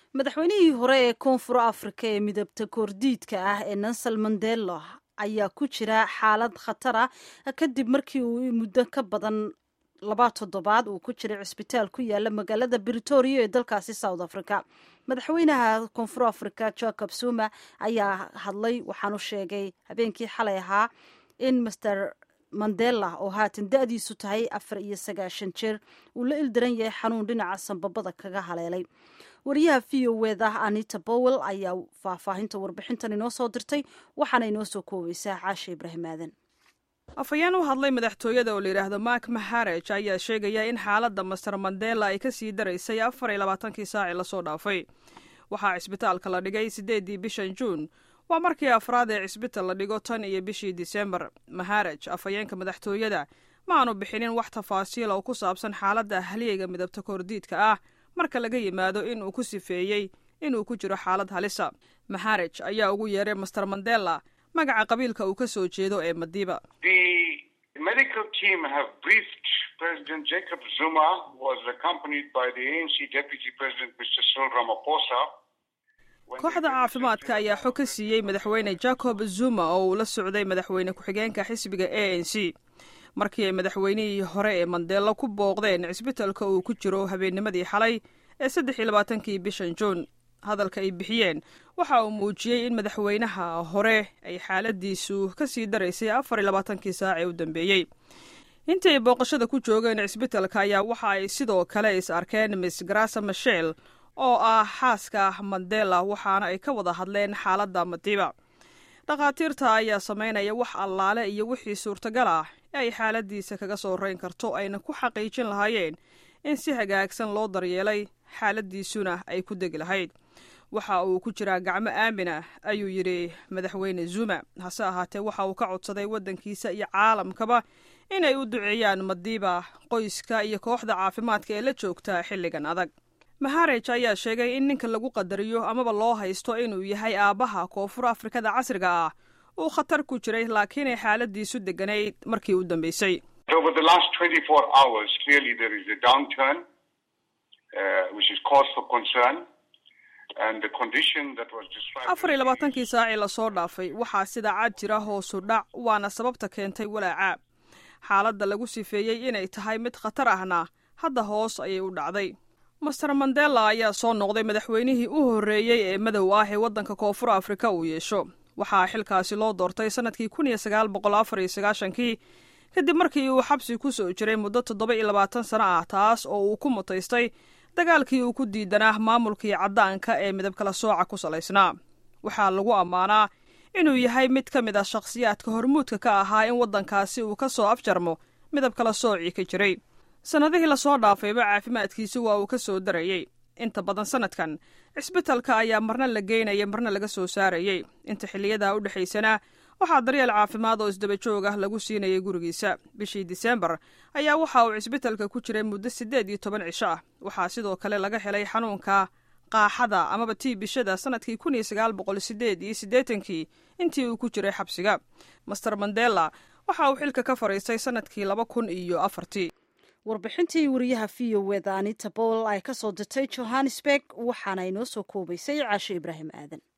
madaxweynihii hore ee koonfur afrika ee midabta koordiidka ah ee nansal mandelo ayaa ku jira xaalad khatar ah kadib markii uu muddo ka badan laba toddobaad uu ku jiray cisbitaal ku yaala magaalada britoria ee dalkaasi south africa madaxweynaha koonfur africa jacob zuma ayaa hadlay waxaanu sheegay habeenkii xalay ahaa in master mandela oo haatan da-diisu tahay afar iyo sagaashan jeer uu la ildaran yahay xanuun dhinaca sanbabada kaga haleelay wariyaha v o eda anita bowel ayaa faahfaahinta warbixintan inoo soo dirtay waxaana inoo soo koobaysaa caasha ibraahim aadan afhayeen u hadlay madaxtooyada oo layidhaahdo mark maharaj ayaa sheegaya in xaaladda master mandela ay ka sii daraysay afar iyo labaatankii saacii lasoo dhaafay waxaa cisbitaalka la dhigay siddeeddii bishan juun waa markii afraad ee cisbital la dhigo tan iyo bishii disembar maharaj afhayeenka madaxtooyada ma aanu bixinin wax tafaasiil oo ku saabsan xaaladda ahliyeyga midabta koordiidka ah marka laga yimaado in uu ku sifeeyey inuu ku jiro xaalad halisa maharaj ayaa ugu yeeray master mandela magaca qabiilka uu ka soo jeedo ee madiba kooxda caafimaadka ayaa xog ka siiyey madaxweyne jacob zuma oo uu la socday madaxweyne ku-xigeenka xisbiga a n c markii ay madaxweynihii hore ee mandelo ku booqdeen cisbitalka uu ku jiro habeennimadii xalay ee saddex iyo labaatankii bishan juun hadalka ay bixiyeen waxa uu muujiyey in madaxweynaha hore ay xaaladiisu ka sii daraysay afar iyo labaatankii saac ee u dambeeyey intii ay booqashada ku joogeen cisbitalka ayaa waxa ay sidoo kale is arkeen miss grasa mashel oo ah xaaska mandela waxaana ay ka wada hadleen xaaladda madiba dhakhaatiirta ayaa samaynaya wax allaale iyo wixii suurtagal ah ee ay xaaladiisa kaga soo rayn karto ayna ku xaqiijin lahaayeen in si hagaagsan loo daryeelay xaaladiisuna ay ku degi lahayd waxa uu ku jiraa gacmo aamin ah ayuu yidhi madaxweyne zuma hase ahaatee waxa uu ka codsaday waddankiisa iyo caalamkaba inay u duceeyaan madiiba qoyska iyo kooxda caafimaadka ee la joogta xilligan adag maharaj ayaa sheegay in ninka lagu qadariyo amaba loo haysto inuu yahay aabbaha koonfur afrikada casriga ah uu khatar ku jiray laakiinay xaaladiisu deganayd markii u dambeysay afar iyo labaatankii saacii lasoo dhaafay waxaa sida cad jira hoosu dhac waana sababta keentay walaaca xaaladda lagu sifeeyey inay tahay mid khatar ahna hadda hoos ayay u dhacday master mandela ayaa soo noqday madaxweynihii u horreeyey ee madow ah ee waddanka koonfur afrika uu yeesho waxaa xilkaasi loo doortay sannadkii kun iyo sagaal boqol afar iyo sagaashankii kadib markii uu xabsi ku soo jiray muddo toddoba iyo labaatan sano ah taas oo uu ku mutaystay dagaalkii uu ku diidanaa maamulkii caddaanka ee midab kala sooca ku salaysnaa waxaa lagu ammaanaa inuu yahay mid ka mid ah shakhsiyaadka hormuudka ka ahaa in waddankaasi uu ka soo afjarmo midab kala soocii ka jiray sannadihii lasoo dhaafayba caafimaadkiisu waa uu ka soo darayey inta badan sanadkan cisbitalka ayaa marna la geynaya marna laga soo saarayey inta xilliyadaa u dhexaysana waxaa daryeel caafimaad oo isdaba joog ah lagu siinayay gurigiisa bishii disembar ayaa waxa uu cisbitalka ku jiray muddo siddeed iyo toban cisho ah waxaa sidoo kale laga helay xanuunka qaaxada amaba tii bishada sanadkii kun iyo sagaal boqol sideed iyo siddeetankii intii uu ku jiray xabsiga master mandela waxa uu xilka ka fadhiistay sanadkii laba kun iyo afartii warbixintii wariyaha v o eda anita bowel ay ka soo dirtay johannesburg waxaana inoo soo koobaysay caasho ibraahim aadan